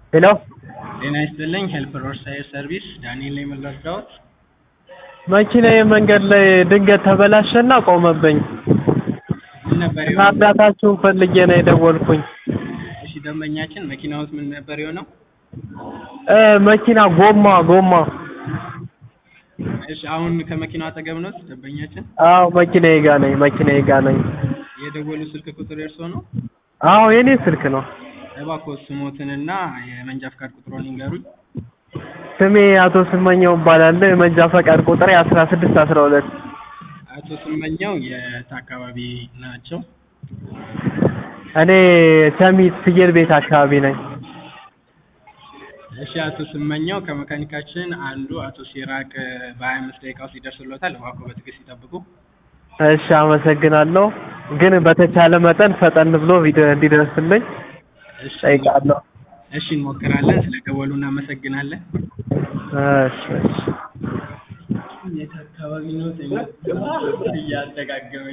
ሄሎ ጤና ይስጥልኝ ሄልፕ ሮድሳይድ ሰርቪስ ዳንኤል ነኝ ምን ልርዳዎት? መኪናዬ መንገድ ላይ ድንገት ተበላሸና ቆመብኝ ምን ነበር እና የሆነው? እርዳታችሁን ፈልጌ ነው የደወልኩኝ እሺ ደንበኛችን መኪናዎት ምን ነበር የሆነው? እ መኪና ጎማ ጎማ እሺ አሁን ከመኪናው አጠገብ ነው ደንበኛችን? አዎ መኪናዬ ጋ ነኝ መኪናዬ ጋ ነኝ የደወሉ ስልክ ቁጥር የእርስዎ ነው? አዎ የኔ ስልክ ነው እባክዎ ስሞትንና የመንጃ ፍቃድ ቁጥሮን ይንገሩኝ። ስሜ አቶ ስመኘው እባላለሁ የመንጃ ፈቃድ ቁጥሬ አስራ ስድስት አስራ ሁለት አቶ ስመኘው የት አካባቢ ናቸው? እኔ ሰሚት ፍየል ቤት አካባቢ ነኝ እሺ አቶ ስመኘው ከመካኒካችን አንዱ አቶ ሲራቅ በሀያ አምስት ደቂቃ ውስጥ ይደርስልዎታል። እባክዎ በትዕግስት ይጠብቁ። እሺ አመሰግናለሁ ግን በተቻለ መጠን ፈጠን ብሎ ቪዲዮ እንዲደርስልኝ እሺ ጠይቃለሁ እሺ እንሞክራለን። ስለደወሉ እናመሰግናለን። እሺ እሺ የት አካባቢ ነው? እያደጋገመ